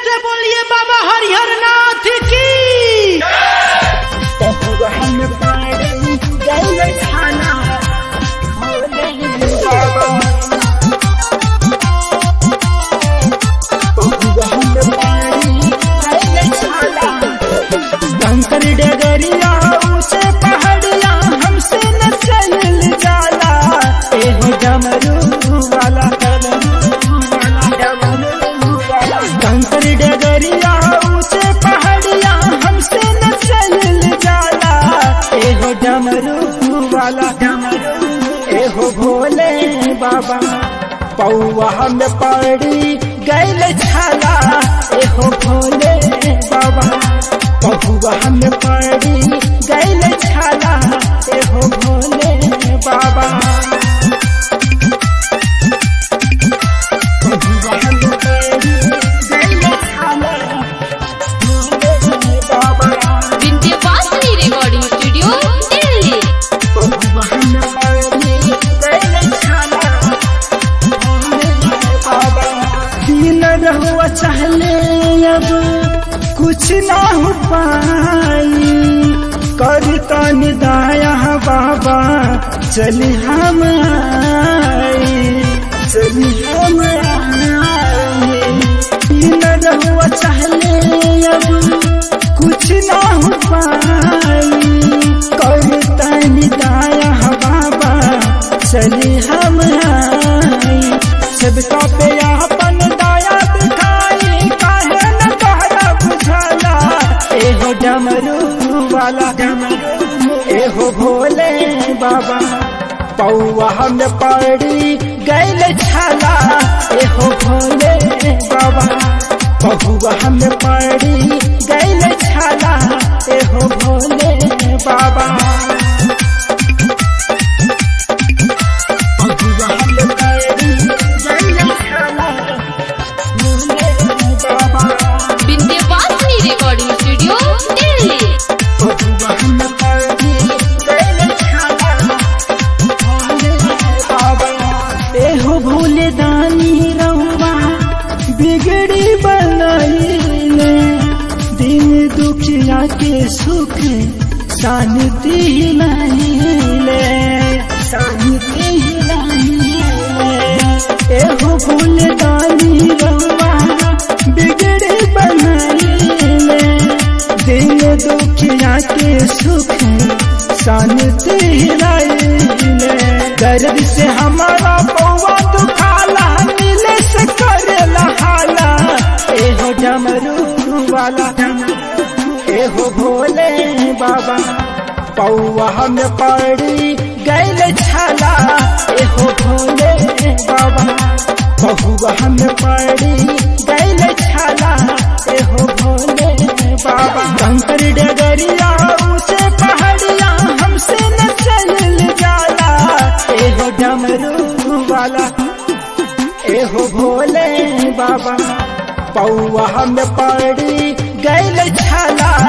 से बोलिए बाबा हरिहर नाथ की हम पाड़ी गए खाना हो नहीं बाबा हम पाड़ी गए खाना कंकर डगरिया ऊंचे पहाड़िया हमसे न चल जाला एहो डमरू वाला कंकर डगरिया ऊंचे पहाड़िया हमसे न चल जाला एहो डमरू वाला एहो भोले बाबा पौआ हम पड़ी गैल छाला एहो भोले बाबा पहुआ हम पड़ी गैल छाला एहो भोले बाबा पहुआ हम पड़ी गैल छाला भोले बाबा विंध्यवासिनी रिकॉर्डिंग स्टूडियो दिल्ली पहुआ हम पड़ी गैल छाला भोले बाबा दिन रहुआ चाहले अब कुछ ना हो पाई करता निदाया बाबा चली हम आई चली हम आई दिन रहुआ चाहले अब कुछ ना हो पाई करता निदाया बाबा चली हम आई सबका पे अपन दया दिखाई काहे न कहरा बुझाला एहो डमरू वाला एहो भोले बाबा पौआ हम पड़ी गैल छाला एहो भोले बाबा पहुआ हम पड़ी गैल छाला एहो भोले बाबा पहुआ हम पड़ी गैल छाला भोले बाबा विंध्यवासिनी रिकॉर्डिंग स्टूडियो दिल्ली एहो भूले दानी रहुआ बिगड़ी बनाइले दिन दुखिया के सुख शांति लाइले शांति लाइले एहो भूले दानी रहुआ बिगड़ी बनाइले दिन दुखिया के सुख शांति लाइले दर्द से हमारा पौवा दुखाला मिले से करेला हाला एहो डमरू वाला एहो भोले बाबा पौवा हम पड़ी गैल छाला एहो भोले बाबा पहुआ हम पड़ी गैल छाला एहो भोले बाबा कंकर डगरिया ऊंचे पहाड़िया हमसे न चल जाला एहो डमरू वाला एहो भोले बाबा पौआ हम पड़ी गैल छाला